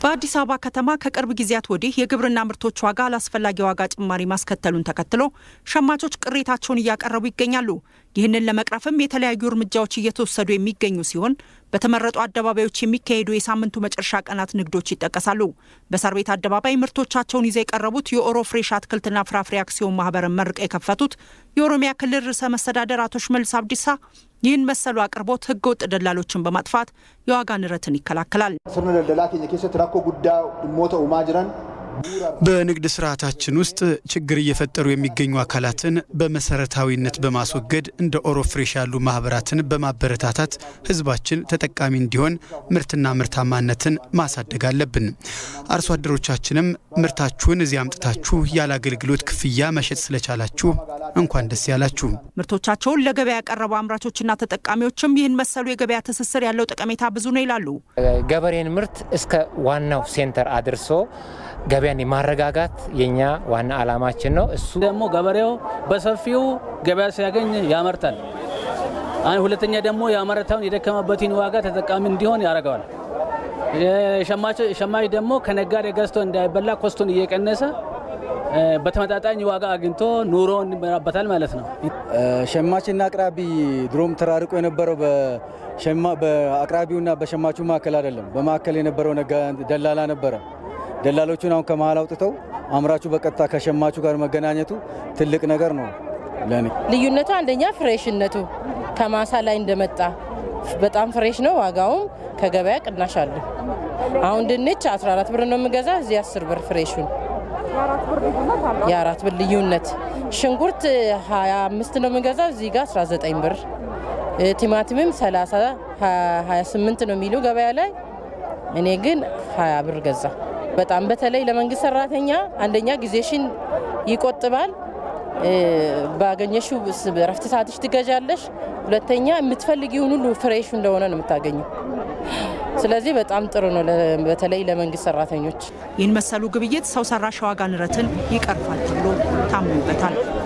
በአዲስ አበባ ከተማ ከቅርብ ጊዜያት ወዲህ የግብርና ምርቶች ዋጋ አላስፈላጊ ዋጋ ጭማሪ ማስከተሉን ተከትሎ ሸማቾች ቅሬታቸውን እያቀረቡ ይገኛሉ። ይህንን ለመቅረፍም የተለያዩ እርምጃዎች እየተወሰዱ የሚገኙ ሲሆን በተመረጡ አደባባዮች የሚካሄዱ የሳምንቱ መጨረሻ ቀናት ንግዶች ይጠቀሳሉ። በሳር ቤት አደባባይ ምርቶቻቸውን ይዘው የቀረቡት የኦሮ ፍሬሽ አትክልትና ፍራፍሬ አክሲዮን ማህበርን መርቀው የከፈቱት የኦሮሚያ ክልል ርዕሰ መስተዳደር አቶ ሽመልስ አብዲሳ ይህን መሰሉ አቅርቦት ህገ ወጥ ደላሎችን በማጥፋት የዋጋ ንረትን ይከላከላል። sirna daldalaa keenya keessatti rakkoo guddaa dhimmoota uumaa jiran በንግድ ስርዓታችን ውስጥ ችግር እየፈጠሩ የሚገኙ አካላትን በመሰረታዊነት በማስወገድ እንደ ኦሮ ፍሬሽ ያሉ ማህበራትን በማበረታታት ህዝባችን ተጠቃሚ እንዲሆን ምርትና ምርታማነትን ማሳደግ አለብን። አርሶ አደሮቻችንም ምርታችሁን እዚህ አምጥታችሁ ያለ አገልግሎት ክፍያ መሸጥ ስለቻላችሁ እንኳን ደስ ያላችሁ። ምርቶቻቸውን ለገበያ ያቀረቡ አምራቾችና ተጠቃሚዎችም ይህን መሰሉ የገበያ ትስስር ያለው ጠቀሜታ ብዙ ነው ይላሉ። ገበሬን ምርት እስከ ዋናው ሴንተር አድርሶ ገበያን የማረጋጋት የኛ ዋና ዓላማችን ነው። እሱ ደግሞ ገበሬው በሰፊው ገበያ ሲያገኝ ያመርታል። ሁለተኛ ደግሞ ያመረታውን የደከመበትን ዋጋ ተጠቃሚ እንዲሆን ያደርገዋል። ሸማች ደግሞ ከነጋዴ ገዝቶ እንዳይበላ ኮስቱን እየቀነሰ በተመጣጣኝ ዋጋ አግኝቶ ኑሮ እንመራበታል ማለት ነው። ሸማችና አቅራቢ ድሮም ተራርቆ የነበረው በአቅራቢውና በሸማቹ መካከል አይደለም። በመካከል የነበረው ደላላ ነበረ። ደላሎቹን አሁን ከመሀል አውጥተው አምራቹ በቀጥታ ከሸማቹ ጋር መገናኘቱ ትልቅ ነገር ነው ለኔ። ልዩነቱ አንደኛ ፍሬሽነቱ ከማሳ ላይ እንደመጣ በጣም ፍሬሽ ነው። ዋጋውም ከገበያ ቅናሽ አለ። አሁን ድንች 14 ብር ነው የምገዛ፣ እዚህ 10 ብር ፍሬሹን የአራት ብር ልዩነት። ሽንኩርት 25 ነው የምገዛው፣ እዚህ ጋር 19 ብር። ቲማቲምም 30 28 ነው የሚሉ ገበያ ላይ፣ እኔ ግን 20 ብር ገዛ። በጣም በተለይ ለመንግስት ሰራተኛ አንደኛ ጊዜሽን ይቆጥባል። ባገኘሽው ረፍት ሰዓትሽ ትገዣለሽ። ሁለተኛ የምትፈልጊውን ሁሉ ፍሬሹ እንደሆነ ነው የምታገኘው። ስለዚህ በጣም ጥሩ ነው፣ በተለይ ለመንግስት ሰራተኞች። ይህን መሰሉ ግብይት ሰው ሰራሽ ዋጋ ንረትን ይቀርፋል ተብሎ ታምኖበታል።